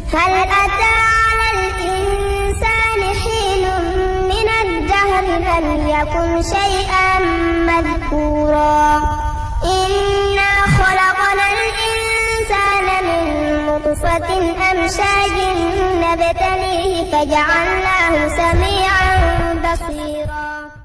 هل أتى على الإنسان حين من الدهر لم يكن شيئا مذكورا إنا خلقنا الإنسان من نطفة أمشاج نبتليه فجعلناه سميعا بصيرا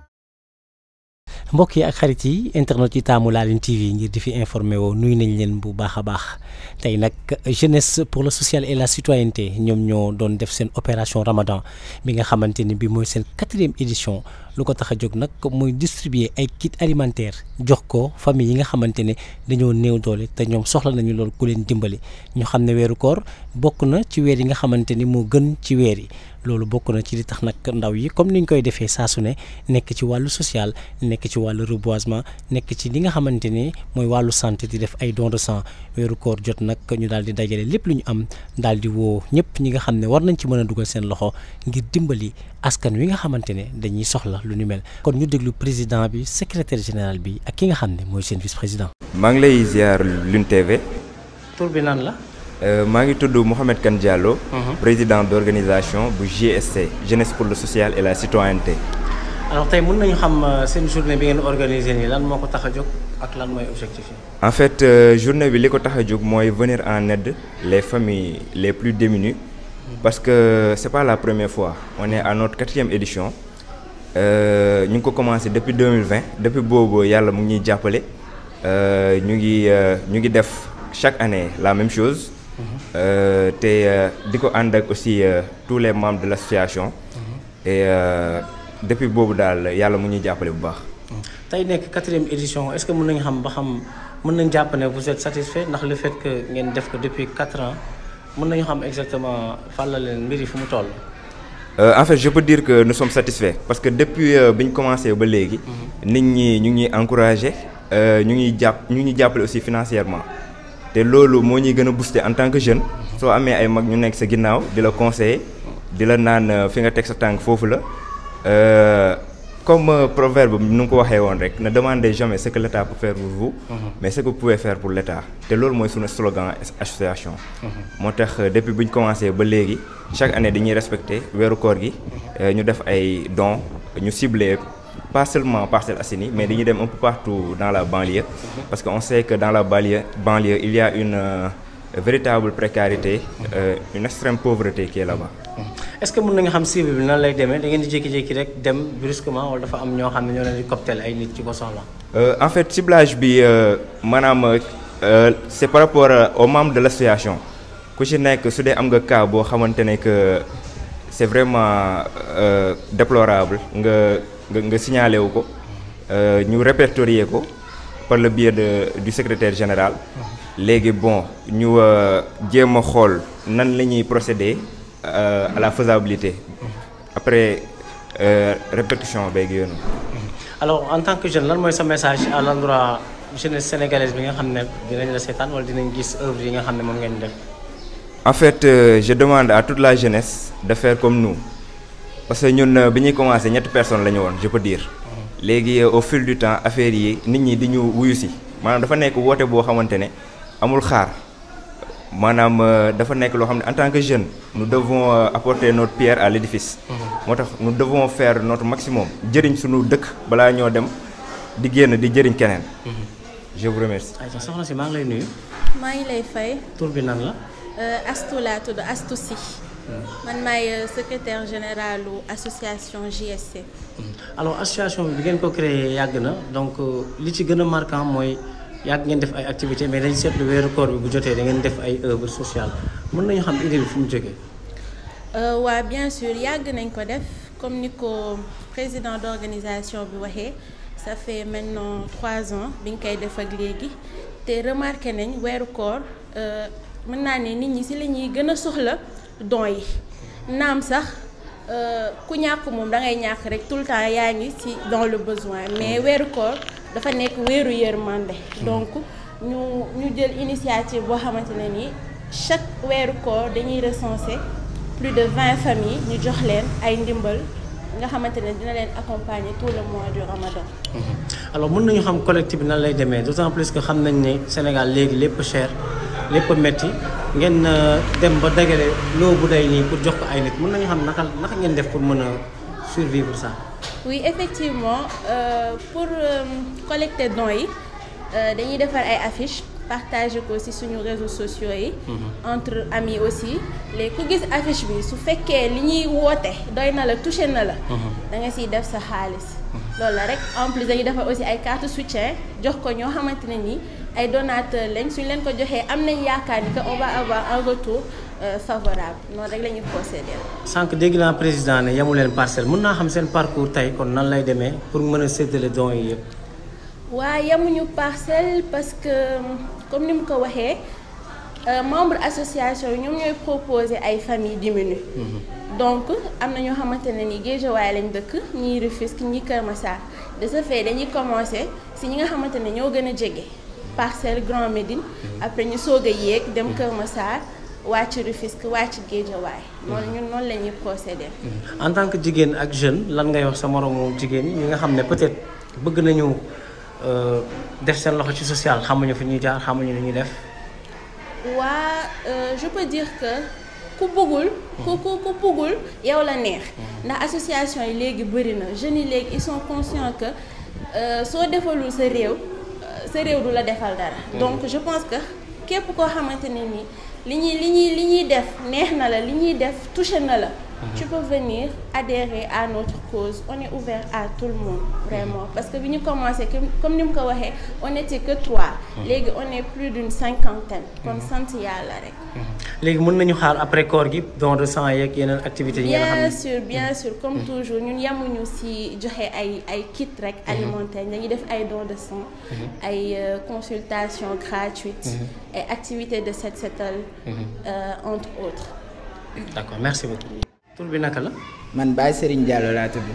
mbokk yi ak xarit yi internet yi taamu Laaline TV ngir di fi informé woo nuyu nañ leen bu baax a baax tey nag jeunesse pour le social et la citoyenneté ñoom ñoo doon def seen opération Ramadan bi nga xamante ni bi mooy seen quatrième édition lu ko tax a jóg nag mooy distribuer ay kit alimentaire jox ko famille yi nga xamante ne dañoo néew doole te ñoom soxla nañu loolu ku leen dimbali ñu xam ne weeru koor bokk na ci weer yi nga xamante ni moo gën ci weer yi loolu bokk na ci li tax nag ndaw yi comme niñ koy defee saa su ne nekk ci wàllu social nekk ci wàllu reboisement nekk ci li nga xamante ni mooy wàllu santé di def ay don de sang weeru koor jot nag ñu daal di dajale lépp lu ñu am daal di woo ñëpp ñi nga xam ne war nañ ci mën a dugal seen loxo ngir dimbali askan wi nga xamante ne dañuy soxla lu ni mel kon ñu déglu président bi secrétaire général bi ak ki nga xam ne mooy seen vice président. maa ngi lay ziar Lune TV. tur bi nan la. maa ngi tudd Mouhamed Kane Diallo. président d' organisation bu GSC jeunesse pour le social et la citoyenneté. alors tey mën nañu xam seen journée bi ngeen organisé nii lan moo ko tax a jóg ak lan mooy objectif yi. en fait journée bi li ko tax a jóg mooy venir en aide les familles les plus démunies. parce que c' est pas la première fois on est à notre quatrième édition. ñu ngi ko commencé depuis 2020 depuis boobu yàlla mu ngi ñuy jàppale ñu ngi ñu ngi def chaque année la même chose. te di ko ànd ak aussi tous les membres de l' association. et depuis boobu daal yàlla mu ñuy jàppale bu baax. tey nekk quatrième édition est ce que mën nañu xam ba xam mën nañu jàpp ne vous êtes satisfait ndax le fait que ngeen def ko depuis quatre ans mën nañu xam exactement fan la leen mbir yi fu mu toll. en fait je peux dire que nous sommes satisfaits parce que depuis bi ñu commencé ba léegi. nit ñi ñu ngi encouragé ñu ngi jàpp ñu ngi jàppale aussi financièrement. te loolu moo ñuy gën a booster en tant que jeune soo amee ay mag ñu nekk sa ginnaaw di la conseiller di la naan fi nga teg sa tànk foofu la comme proverbe nu nga ko waxee woon rek ne demandez jamais ce que l' état peut faire pour vous. mais ce que vous pouvez faire pour l' état te loolu mooy suñu slogan association. moo tax depuis bu ñu commencé ba léegi chaque année dañuy respecter weeru koor gi ñu def ay dons ñu ciblé. pas seulement Parcelles Assainies mais dañuy dem un peu partout dans la banlieue parce que on sait que dans la banlieue banlieue il y a une euh, véritable précarité euh, une extrême pauvreté qui est là-bas. est-ce que mën nañu xam cible bi nan lay demee da ngeen di jékki-jékki rek dem brusquement wala dafa am ñoo xam ne ñoo leen di cocktail ay nit ci ko soxla. en fait ciblage bi maanaam c'est par rapport aux membres de l'association ku ci nekk su dee am nga cas boo xamante ne que c'est vraiment déplorable nga. nga nga signalé wu ko ñu répertorier ko par le biais de du secrétaire général léegi bon ñu jéem a xool nan la ñuy procéder à la faisabilité après répercussion beeg yoonu alors en tant que jeune lan mooy sa message à l'endroit jeunesse sénégalaise bi nga xam ne dinañ la seetaan wala dinañ gis œuvre yi nga xam ne moom ngeen def en fait je demande à toute la jeunesse de faire comme nous parce que ñun bi ñuy commencé ñetti personnes la ñu woon je peux dire léegi au fil du temps affaire yi nit ñi di ñu wuyu si maanaam dafa nekk woote boo xamante ne amul xaar maanaam dafa nekk loo xam ne en tant que jeune nous devons apporter notre pierre à l'édifice moo tax nous devons faire notre maximum jëriñ suñu dëkk balaa ñoo dem di génn di jëriñ keneen je vous remercie. ayca soxna si maa ngi lay nuyu. maa ngi lay fay. tur bi nan la. Astou laa tudd Astou Sy. man maay secrétaire généralu association JSC. alors association bi ngeen ko créé yàgg na donc li ci gën a marquant mooy yàgg ngeen def ay activités mais dañ seetlu weeru koor bi bu jotee da ngeen def ay œuvres sociales mën nañu xam idée bi fu mu jógee. waa bien sûr yàgg nañ ko def comme ni ko président d'organisation bi waxee ça fait maintenant trois ans bi ñu koy def ak léegi te remarqué nañ weeru koor mën naa ne nit ñi ci la ñuy gën a soxla. don yi naam sax ku ñàkk moom da ngay ñàkk rek tout le temps yaa ngi ci dans le besoin mais weeru koor dafa nekk weeru yërmande donc ñu ñu jël initiative boo xamante ne ni chaque weeru koor dañuy recenser plus de vingt familles ñu jox leen ay ndimbal nga xamante ne dina leen accompagner tout le mois du Ramadan. alors mën nañu xam collectif bi nan lay demee d'autant plus que xam nañ ne Sénégal léegi lépp cher lépp metti ngeen euh, dem ba dagale loo bu day nii pour jox ko ay nit mën nañu xam naka naka ngeen def pour mën a survivre ça. oui effectivement euh, pour euh, collecter dons yi euh, dañuy defar ay affiches partager ko ci suñu réseaux sociaux yi. entre amis aussi léegi ku gis affiche bi su fekkee li ñuy woote doy na la touché na la. da nga ciy def sa xaalis. loolu la rek en plus dañuy defar aussi ay carte soutien jox ko ñoo xamante ne nii ay donateurs lañ suñ leen ko joxee am nañ yaakaar ni que on va avoir un retour euh, favorable noonu rek la ñuy procéder. sànq dégg naa président ne yamu leen parcelle mën naa xam seen parcours tey kon nan lay demee pour mën a séddale dons yi yëpp. waa yemuñu parcelle parce que comme ni mu ko waxee euh, membre association yi ñoom ñooy proposer ay familles diminuées donc am na ñoo xamante ne ni Guédiawaye lañ dëkk ñii Rufisque ñii Kër Massar de ce fait dañuy commencer si ñi nga xamante ne ñoo gën a jege parcelle Grand Médine après ñu soog a yéeg dem Kër Massar wàcc Rufisque wàcc Guédiawaye noonu ñun noonu la ñuy procéder. en tant que jigéen ak jeune lan ngay wax sa moromu jigéen ñi nga xam ne peut-être bëgg nañu euh, def seen loxo ci social xamuñu fi ñuy jaar xamuñu lu ñuy def. waa euh, je peux dire que ku bëggul ku ku ku bëggul yow la neex ndax association yi léegi bëri na jeunes yi léegi ils sont conscients que euh, soo defalul sa réew euh, sa réew du la defal dara donc je pense que képp koo xamante ne nii li ñuy li ñuy li ñuy def neex na la li ñuy def touché na la tu peux venir adhérer à notre cause on est ouvert à tout le monde vraiment parce que bi ñu commencé comme comme ni mu ko waxee on était que trois léegi on est plus d'une cinquantaine kon sant yàlla rek léegi mën nañu xaar après koor gi don de sang yeeg yeneen activités yi nga xam bien ne sûr bien sûr comme toujours ñun yamuñu ci joxe ay ay kit rek alimentaire dañuy def ay dons de sang ay euh, consultation gratuite ay activités de set setal euh, entre autres d'accord merci beaucoup. tur bi naka la. man Baye Serigne Diallo laa tudd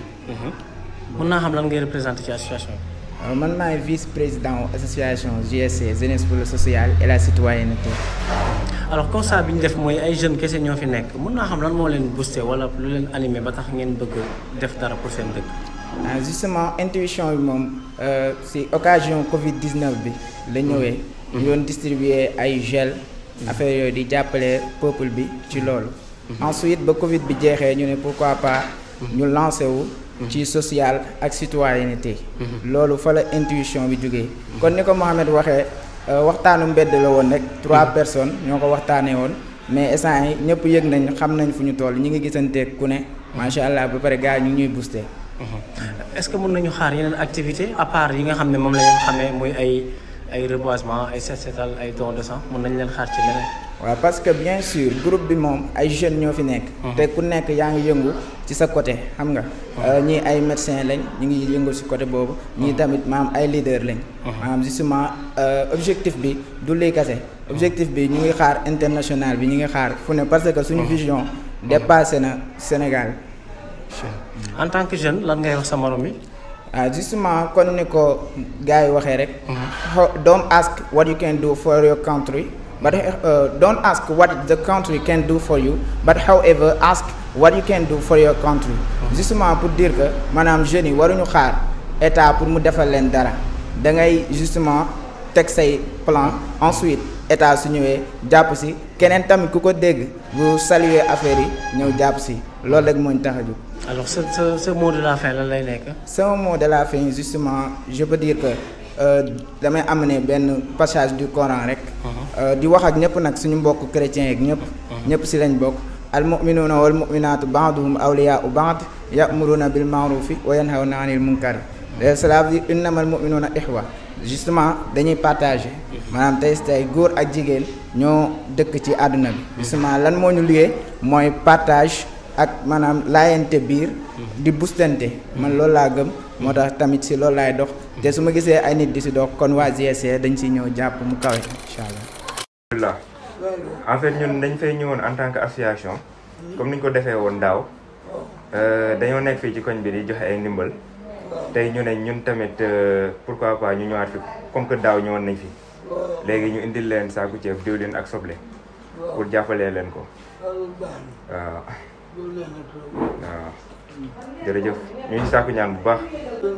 mën naa xam lan ngay représenté ci association bi. Euh, man maay vice président association JSC jeunesse pour le social et la citoyenneté alors constat bi ñu def mooy ay jeunes kese ñoo fi nekk mën naa xam lan moo leen boosté wala lu leen animé ba tax ngeen bëgg def dara pour seen dëkk. ah justement intuition bi moom euh, si occasion Covid 19 bi la ñëwee. ñu doon distribuer ay gel. affaire yooyu di jàppale peuple bi ci loolu. ensuite ba Covid bi jeexee ñu ne pourquoi pas. ñu lancé wu. ci social ak citoyenneté. loolu fa la intuition bi jógee. kon ni ko Mohamed waxee euh, waxtaanu mbedd la woon rek. trois personnes ñoo ko waxtaanee woon. mais instant yi ñëpp yëg nañ xam nañ fu ñu toll ñi ngi gisanteeg ku ne. macha allah ba pare gars yi ñu ngi ñuy booster. est-ce que mën nañu xaar yeneen activité à part yi nga xam ne moom la ñu xamee muy ay ay reboisement ay set setal ay don de sang mën nañ leen xaar ci leneen. waaw parce que bien sûr groupe bi moom ay jeunes ñoo fi nekk. te ku nekk yaa ngi yëngu ci sa côté xam nga. Euh, ñii ay médecins lañ ñu ngi yëngu ci côté boobu. ñii tamit maam ay leaders lañ. maanaam justement euh, objectif bi du lii kase objectif bi ñu ngi xaar international bi ñu ngi xaar fu ne parce que suñu vision dépassé na Sénégal. en tant que jeune lan ngay wax sa morom yi. ah justement kon ni ko gars yi waxee rek. How- don't ask what you can do for your country but uh, don't ask what the country can do for you but however ask what you can do for your country. justement pour dire que maanaam jeunes yi waruñu xaar état pour mu defal leen dara da ngay justement teg say plan ensuite état su ñëwee jàpp si keneen tamit ku ko dégg bu saluer affaire yi ñëw jàpp si loolu rek moo ñu tax a jóg. alors sa sa sa mot de la fin lan lay nekk. sama mot de la fin justement je peux dire que euh, damay amener benn passage du Coran rek. Euh, di wax ak ñëpp nag suñu mbokk chrétiens yeeg ñëpp. ñëpp si lañ bokk. al muminuuna wal muminaatu baaduhum awliyaau baad yamuruna bil maarufi wa yanhawna anil munkari cela veut dire innamal muminuuna ixwa justement dañuy partager maanaam tey si tey góor ak jigéen ñoo dëkk ci àdduna bi justement lan moo ñu liggéey mooy partage ak maanaam laayante biir di bustante man loolu laa gëm moo tax tamit si loolu laay dox te su ma gisee ay nit di si dox kon waa GSC dañ si ñëw jàpp mu kawe incha allah alhamdulilah en fait ñun dañ fay ñëwoon en tant que association comme ni ñu ko defee woon daaw euh, dañoo nekk fii ci koñ bi di joxe ay ndimbal tey ñu ne ñun tamit euh, pourquoi pas ñu ñëwaat fi comme que daaw ñëwoon nañ fi léegi ñu indil leen saaku ceeb diwlin ak soble pour jàppalee leen ko waaw waaw jërëjëf ñu ngi saaku ñaan bu baax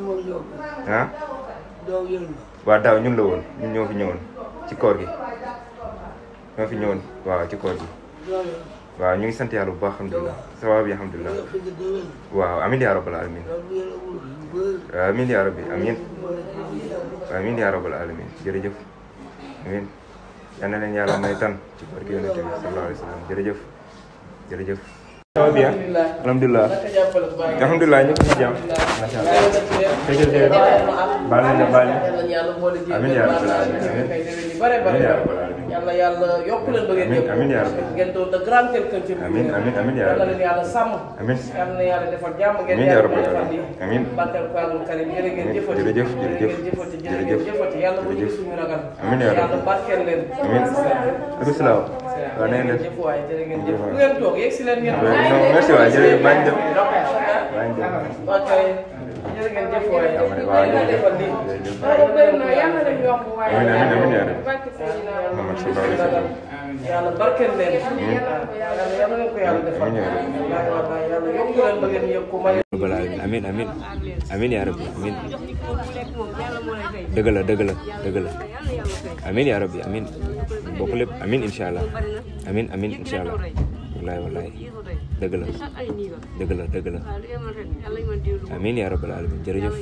ah waaw daaw ñun la woon ñun ñoo fi ñëwoon ci koor gi ñoo fi ñëwoon waaw ci koor gi waaw ñu ngi sant yàlla bu baax alhamdulilah ça va bi alhamdulilah waaw amin yaa rabbal alamin amin yaa rabbi amin amin yaa rabbal alamin jërëjëf amin yal na leen yàlla may tan ci barke yonent bi sallallahu alayhi wa sallam jërëjëf jërëjëf ça va bien alhamdulilah alhamdulilah ñu ngi ci jàmm macha allah jërëjëf baal nañ la baal nañ amin yaa rabbal alamin amin amin yaa rabbal alamin yàlla yàlla yokk leen ba ngeen Amiin, yëpp amiin yaa rabbi. ngeen doon de grand quelqu'un ci Amiin, amiin, amiin yaa yàlla rabbi. leen yàlla sàmm Amiin. yàlla na yàlla defal jàmm ngeen Amiin yaa yàlla rabbi. defal lii Amiin. barkeel ko yàlla karim jërë ngeen Amiin. jëfati Jërëjëf, jërë jërëjëf. ngeen jëfati jërë Jërëjëf. ngeen jëfati yàlla bu ñu Jërëjëf. suñu ragal Amiin yaa rabbi. yàlla barkeel leen Amiin. Alaykum salaam. waaw na ngeen def. jëf waay jërë ngeen jëf bu ngeen toog yegg si leen ngeen non merci waay jërëjëf maa ngi dem maa ngi dem. ok jërë ngeen jëf waay waaw yàlla defal lii jërëjëf. yàlla leen yokk waay amiin amiin amiin yaa rabbi. Muhammad sallallahu alayhi wa sallam. yàlla barkeel leen yàlla yàlla leen ko yàlla defal Amiin yaa rabbi. yàlla yàlla yokk leen ba ngeen yëg ko may rabbal alamin amin amin amin yaa rabbi amin dëgg la dëgg la dëgg la amin yaa rabbi amin bokk lépp amin insha allah amin amin insha allah wallaay wallaay dëgg la dëgg la dëgg la amin yaa rabbal alamin jërëjëf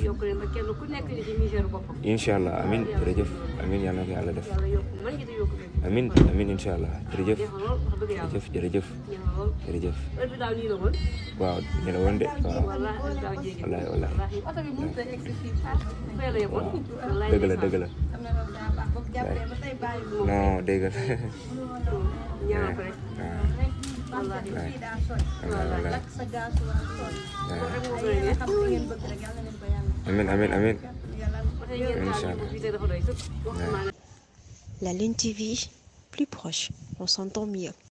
insha allah amin jërëjëf amin yàlla na ko yàlla def amin amin insha allah jërëjëf jërëjëf jërëjëf jërëjëf waaw ñu la woon de waaw wallaay wallaay dëgg la dëgg la non dëgg la wallaay wallaay amin amin amin incha allah La Lune TV, plus proche, on s'entend mieux.